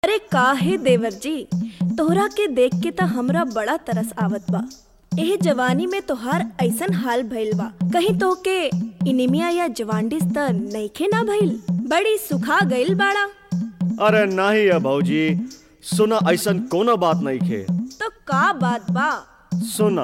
अरे काहे देवर जी तोहरा के देख के त हमरा बड़ा तरस आवत बा एह जवानी में तोहार ऐसन हाल भइल बा कहीं तोहके इनिमिया या जवांडिस त नइखे ना भइल बड़ी सुखा गइल बाड़ा अरे नाही है भौजी सुना ऐसन कोनो बात नहीं खे तो का बात बा सुना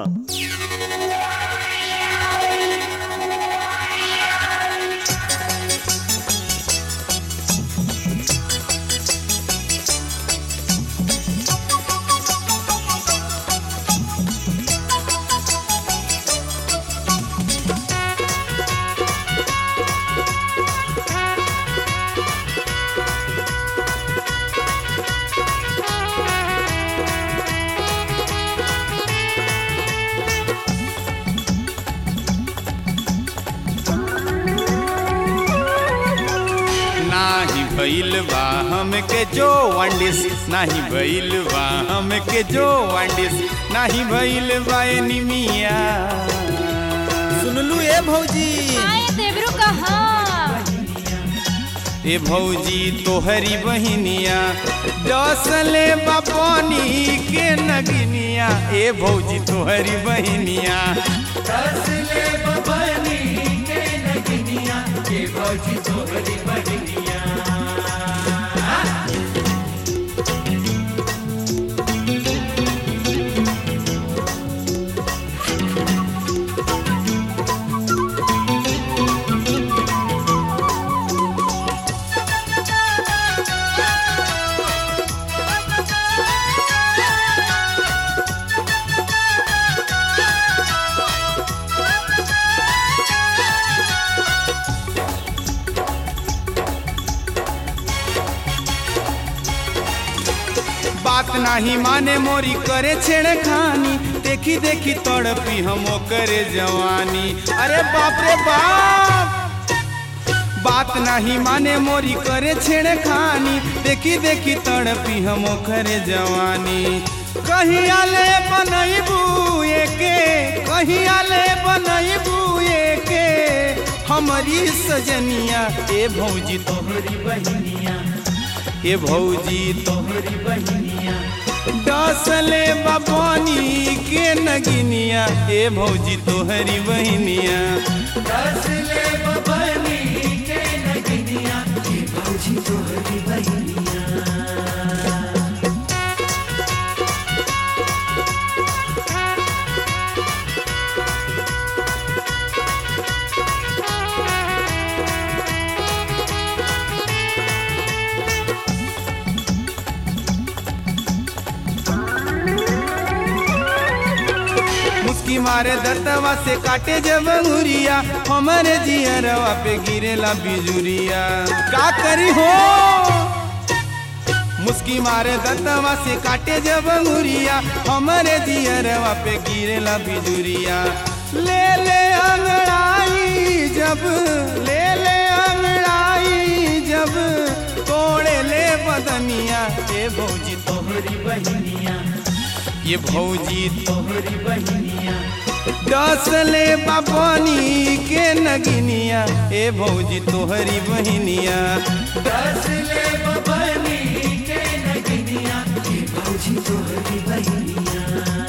नाही भइल बा हमके जो वांडिस नाही भइल बा हमके जो वांडिस नाही भइल बा एनीमिया सुनलू ए भौजी आए देवरू कहाँ ए भौजी तोहरी बहिनिया डसले बापनी के नगिनिया ए भौजी तोहरी बहिनिया डसले बापनी के नगिनिया ए भौजी तोहरी बहिनिया बात नाही माने मोरी करे छेड़े खानी देखी देखी तड़पी हम करे जवानी अरे बाप रे बाप बात नहीं माने मोरी करे छेड़े खानी देखी देखी तड़पी हम करे जवानी कहीं आले बनैबू के कहीं आले बनैबू के हमारी सजनिया ए भौजी तोहरी बहनिया ए भौजी तोहरी बहनिया डसले बाबनी के नगिनिया ए भौजी तोहरी बहनिया डसले बाबनी के नगिनिया ए भौजी तोहरी बहनिया मुस्की मारे दर्दवा से काटे जब अंगुरिया हमारे जियरवा पे गिरेला बिजुरिया का करी हो मुस्की मारे दर्दवा से काटे जब अंगुरिया हमारे जियरवा पे गिरेला बिजुरिया ले ले अंगड़ाई जब ले ले अंगड़ाई जब तोड़े ले बदनिया ए भौजी तोहरी बहनिया ये भौजी तोहरी बहनिया डसले बाबनी के नगिनिया ए भौजी तोहरी बहनिया डसले बाबनी के नगिनिया ए भौजी तोहरी बहनिया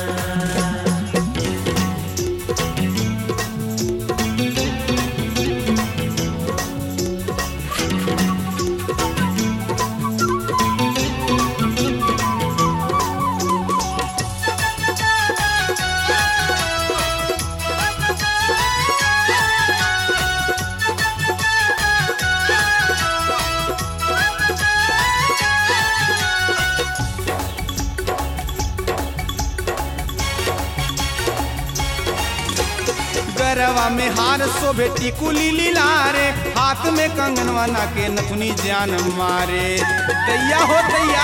गरवा में हार शोभे टिकुली लीलारे हाथ में कंगनवा ना के नथुनी जान मारे दैया हो दैया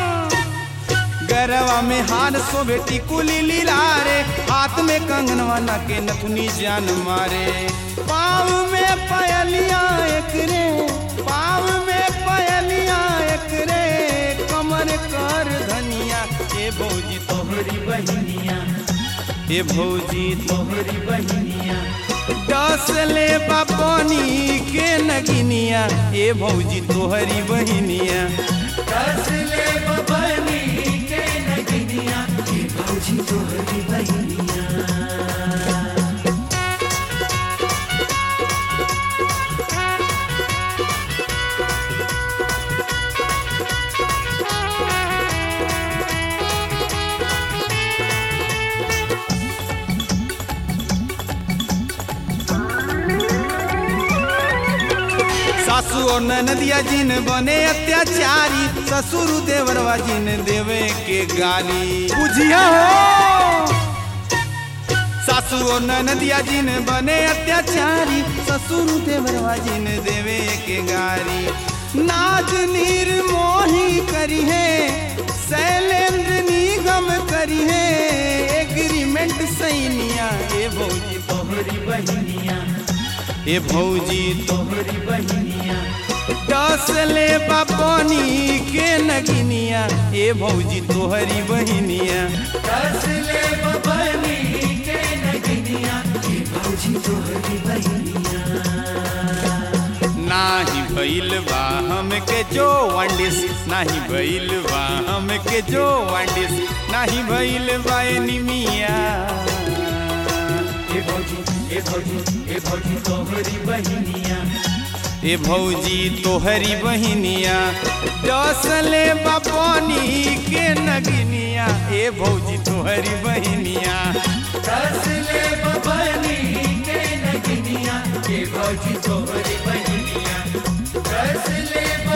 गरवा में हार शोभे टिकुली लीलारे हाथ में कंगनवा ना के नथुनी जान मारे पाँव में पयलिया एक रे पाँव में पयलिया एक रे कमर कर धनिया ए भौजी तोहरी बहनिया ए भौजी तोहरी बहनिया डसले बापनी के नगिनिया ए भौजी तोहरी बहिनिया सासू और ननदिया जिन बने अत्याचारी ससुर देवरवा जिन देवे के गाली बुझिया हो सासू और ननदिया जिन बने अत्याचारी ससुर देवरवा जिन देवे के गारी नाज नीर मोही करी है शैलेंद्र निगम करी है एग्रीमेंट सैनिया ए भौजी तोहरी बहनिया ए भौजी तोहरी बहनिया डसले बापनी के नगिनिया ए भौजी तोहरी बहनिया डसले बापनी के नगिनिया ए भौजी तोहरी बहनिया नाही भइल बा हमके जो वांडिस नाही भइल बा हमके जो वांडिस नाही भइल बा एनिमिया ए भौजी ए भौजी ए भौजी तोहरी बहिनिया ए भौजी तोहरी बहिनिया डसले बापनी के नगिनिया ए भौजी तोहरी बहिनिया डसले बापनी के नगिनिया ए भौजी तोहरी बहिनिया डसले